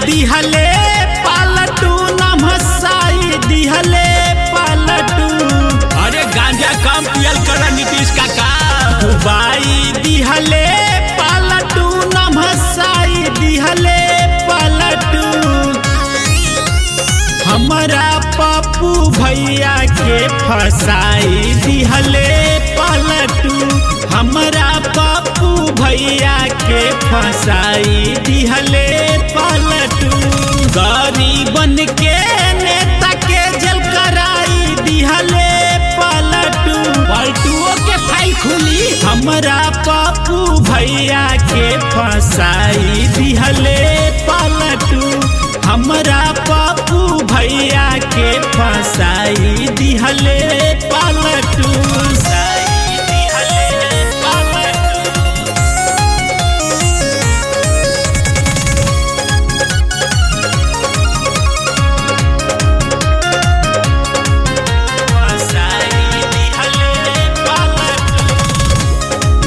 दिहले पालटू नमसाई दिहले पालटू अरे गांजा कम पियल कर नीतीश काका बाई दिहले पालटू नमसाई दिहले पालटू हमरा पप्पू भैया के फसाई दिहले पलटू हमरा पप्पू भैया के फसाई दिहले पलटू गरीबन के नेता के जल कराई दिहले पलटू पलटुओ के फाइल खुली हमरा पप्पू भैया के फसाई दिहले पलटू हमरा पप्पू भैया के फसाई दिहले पलटू फसाई दिहले पलटू फसाई दिहले पलटू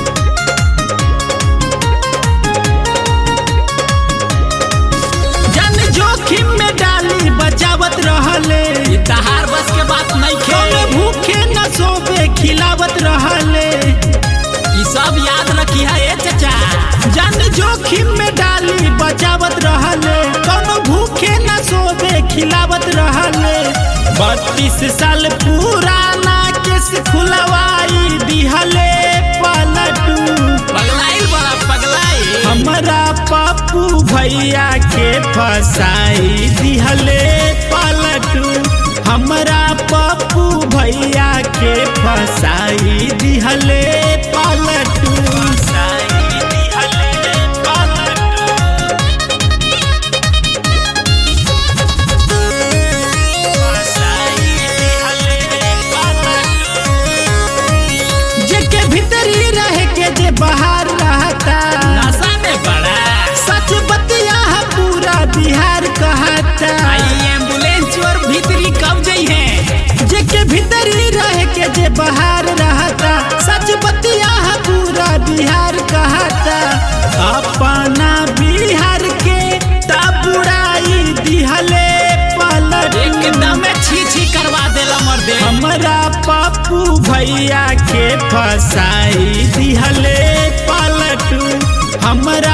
जन जोखिम में डाली बचावत रहले ये तहार बस के बात नहीं कौन खे भूखे न सोबे खिलावत रहले ई सब याद रखी है ए चचा जन जोखिम में डाली बचावत रहले कौन भूखे न सोबे खिलावत रहले बत्तीस साल पुराना केस खुलवाई दिहले पलटू पगलाइल बड़ा पगलाइल हमरा पप्पू भैया के फसाई दिहले पलटू हमरा पप्पू भैया के फसाई दिहले पलटू फसाई दिहले पलटू फसाई दिहले पलटू जेके भीतरी रह के जे बाहर रहता नशा में बड़ा सच बतिया है पूरा बिहार कहता आई एम्बुलेंस और भीतरी कब जई है जेके भीतरी रह के जे बाहर रहता सच बतिया है पूरा बिहार कहता अपना बिहार के तबुड़ाई दिहले पलट एकदम छी छी करवा देला मर्दे हमरा पप्पू भैया के फसाई दिहले पलटू हमरा